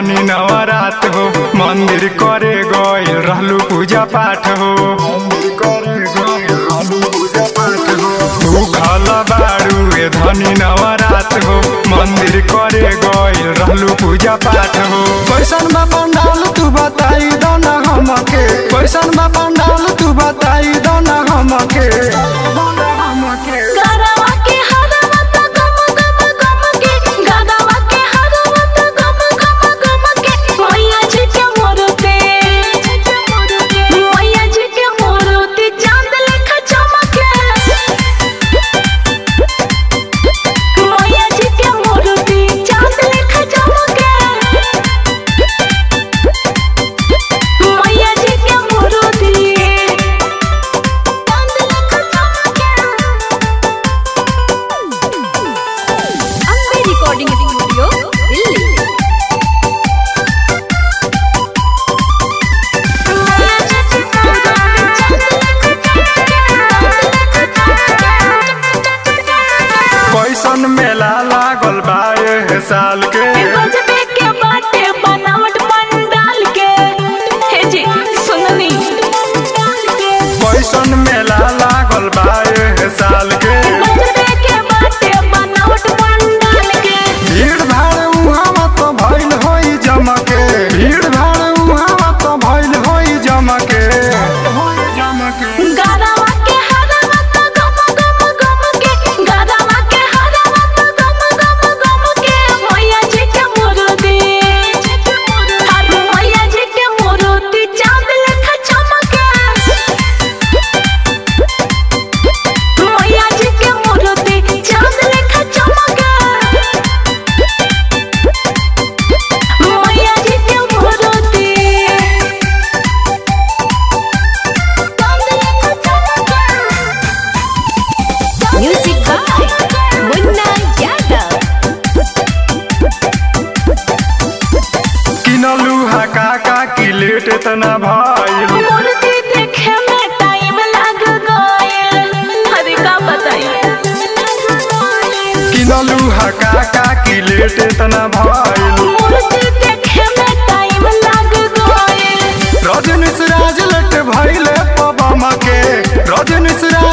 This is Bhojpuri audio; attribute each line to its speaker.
Speaker 1: धनी नवरात हो मंदिर करे गइल रहलू पूजा पाठ हो तू खल बाड़ू ए धनी नवरात हो मंदिर करे गइल रहलू पूजा पाठ हो कैसन बा पंडाल तू बताई दो ना हमके कैसन बा पंडाल तू बताई दो ना हमके
Speaker 2: गरवा के हरवा त गम गम गम के गदवा के हरवा त गम गम गम के मैया जी के मोरते मैया जी के मोरते चांद लेखा चमके मैया जी के मोरते चांद लेखा चमके मैया जी के मोरते चांद लेखा चमके
Speaker 3: ಅಂಬೆ ರೆಕಾರ್ಡಿಂಗ್ ಸ್ಟುಡಿಯೋ ಇಲ್ಲಿ
Speaker 1: कैसन मेला लागल बा ए साल के कैसन मेला लागल बा ए साल के भीड़ भाड़ उहाँ तो भइल होई जमके भीड़ भाड़ उहाँ तो भइल होई जमके
Speaker 2: चांद लेखा चमके मैया जी के मूर्ति चांद लेखा चमके मैया जी के मूर्ति चांद लेखा चमके
Speaker 3: ಮ್ಯೂಸಿಕ್ ಬಾಯ್ ಮುನ್ನಾ ಯಾದವ್
Speaker 1: किनलू हा काका की लेट इतना भइल
Speaker 2: मूर्ति देखे में टाइम लग गइल अरे का बताइए
Speaker 1: किनलू हा काका की लेट इतना भइल
Speaker 2: मूर्ति देखे में टाइम लग गइल
Speaker 1: रजनीश राज लट भइले पबम के रजनीश राज